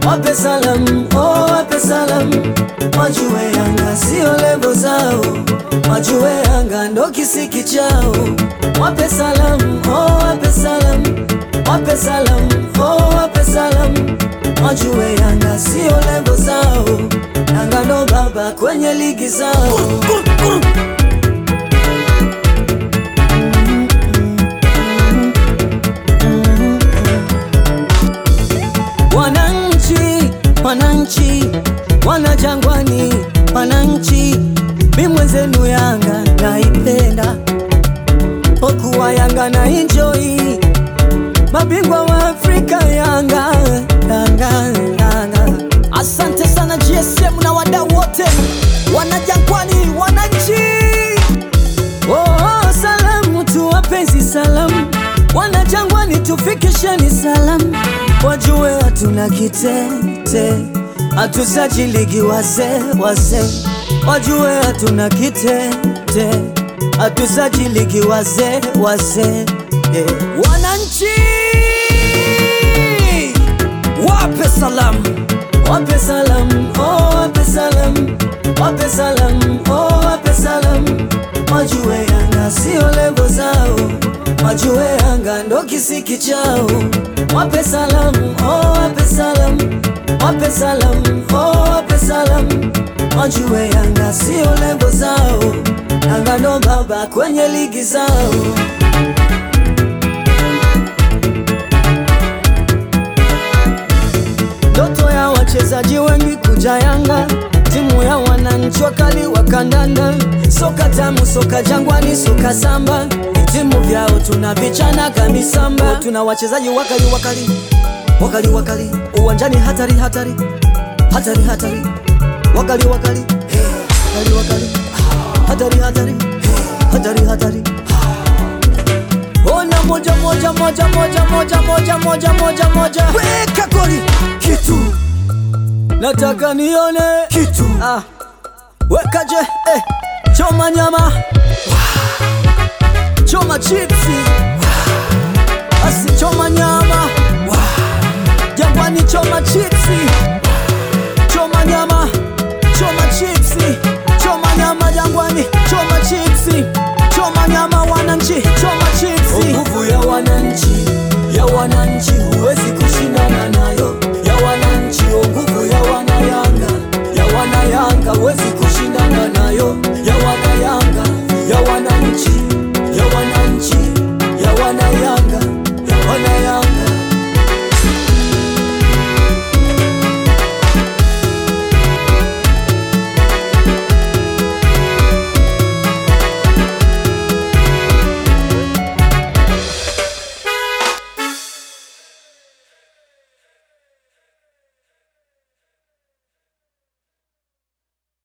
wape salamu, oh, wape salamu, wajue Yanga sio levo zao, wajue Yanga ndo kisiki chao, wape salamu, oh, wape salamu, wape salamu, oh, wape salamu, wajue Yanga sio levo zao, Yanga ndo baba kwenye ligi zao. Wananchi, wananchi, wana Jangwani, wananchi, mi mwenzenu Yanga naipenda, okuwa Yanga na enjoy, mabingwa wa Afrika Yanga, Yanga, Yanga. Asante sana GSM na wadau wote wana Jangwani, wananchi. Oh, salamu tu wapenzi, salamu wana Jangwani, tufikisheni salamu, wajue hatuna kitete, hatusajiligi wazee wazee, wajue hatuna kitete, hatusajiligi wazee wazee yeah. Wananchi wape salamu, Wape salamu, oh, wape salamu, wape salamu, oh, wape salamu, wajue Yanga sio levo zao, wajue Yanga ndo kisiki chao. Wape salamu, oh, wape salamu, wape salamu, oh, wape salamu, wajue Yanga sio levo zao, Yanga ndo baba kwenye ligi zao. Ndoto ya wachezaji wengi kuja Yanga, timu ya wananchi wakali wa kandanda, soka tamu, soka Jangwani, soka samba, timu vyao tunavichana kamisamba, tuna wachezaji wakali wakali wakali wakali, uwanjani hatari hatari hatari hatari, wakali wakali wakali wakali, hatari hatari hatari hatari. Ona moja moja moja moja moja moja moja moja moja, weka goli kitu nataka nione kitu Ah, wekaje eh, choma nyama choma chipsi basi choma nyama Jangwani choma chipsi choma nyama